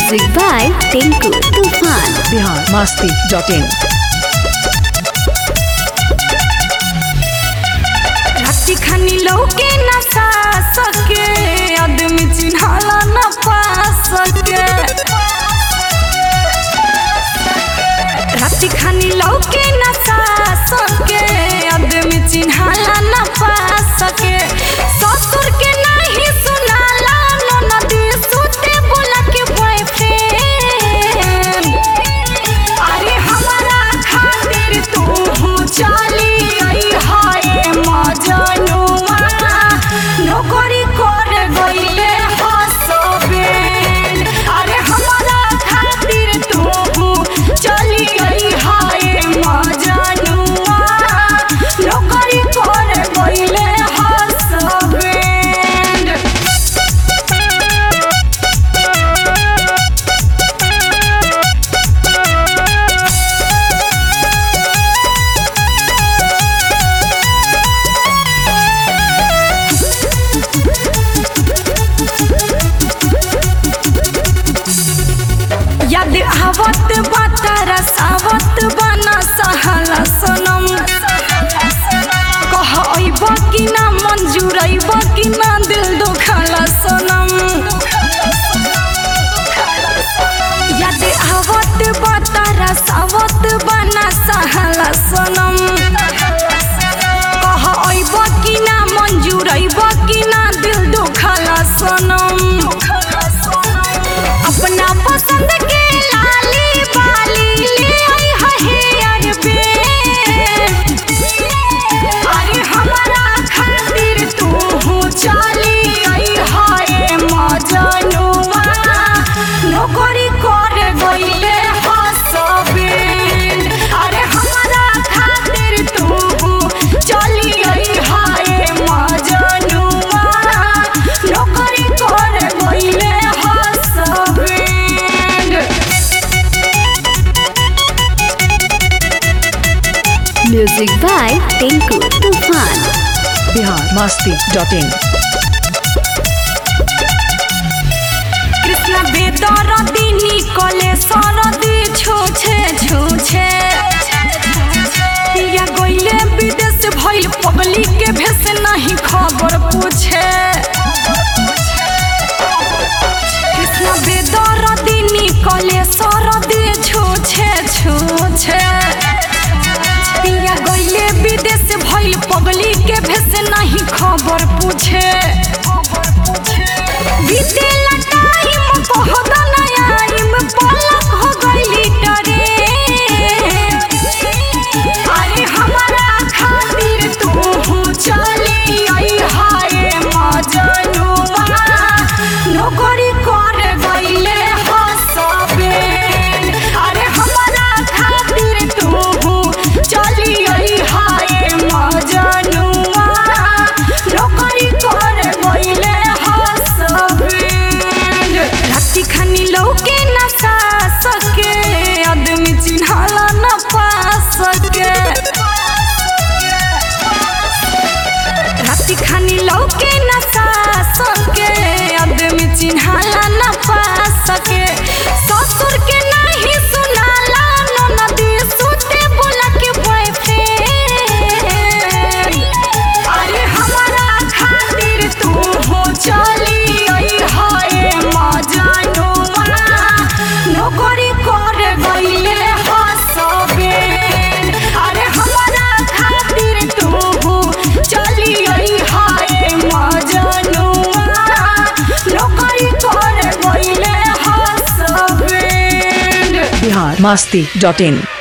Music by Tinku Tufan. Bihar Masti dot in राती खानी लौके न सा सके आदमी चिन्हाला न पा सके राती खानी लौके न सा सके आदमी चिन्हाला न पा सके ससुर के नहीं सुनाला ननदी सुते बोला के बॉयफ्रेंड अरे हमारा खातिर तू चली आई हाय मजनुआ नौकरी कर गईले हसबेन अरे हमारा खातिर तू चली आई हाय मजनुआ नौकरी कर गईले हसबेन याद आवत बातारा सावत बना सहाला सनम कह अइब कि ना मंजूर अइब कि ना दिल दुखाला सनम याद आवत बातारा सावत बना सहाला सनम कह अइब कि ना मंजूर अइब कि ना दिल दुखाला सनम अपना पसंद के लाली बाली ले आई है हेयर बैंड अरे हमारा खातिर तू चली आई है मजनुआ नौकरी कर गईले हसबेन अरे हमारा खातिर तू चली आई है मजनुआ नौकरी कर गईले husband Music by Tinku Tufan. Bihar Masti dot in Krishna बेदरदी निकले सरदी छूछे छूछे पिया गईले विदेश भइल पब्लिक के भेस नहीं खबर पूछे कृष्ण बेदरदी निकले सरदी छूछे छूछे पिया गईले विदेश भइल पब्लिक के भेस नहीं खबर पूछे बीतेला टाइम बहुत नयाइम पलक हो गईली टरे अरे हमारा खातिर तू चली आई हाय मजनुआ नौकरी कर गईले हसबेन अरे हमारा खातिर तू चली आई हाय मजनुआ नौकरी कर गईले हसबेन राती खानी लौके न सा सके आदमी चिन्हाला न पा सके राती खानी लौके न सा सके आदमी चिन्हाला न पा सके ससुर के नहीं सुनाला ननदी सुते बोला के बॉयफ्रेंड अरे हमारा खातिर तू चली आई हाय मजनुआ नौकरी कर गईले हसबेन अरे हमारा खातिर तू चली आई हाय मजनुआ नौकरी कर गईले हसबेन बिहार मस्ती डॉट इन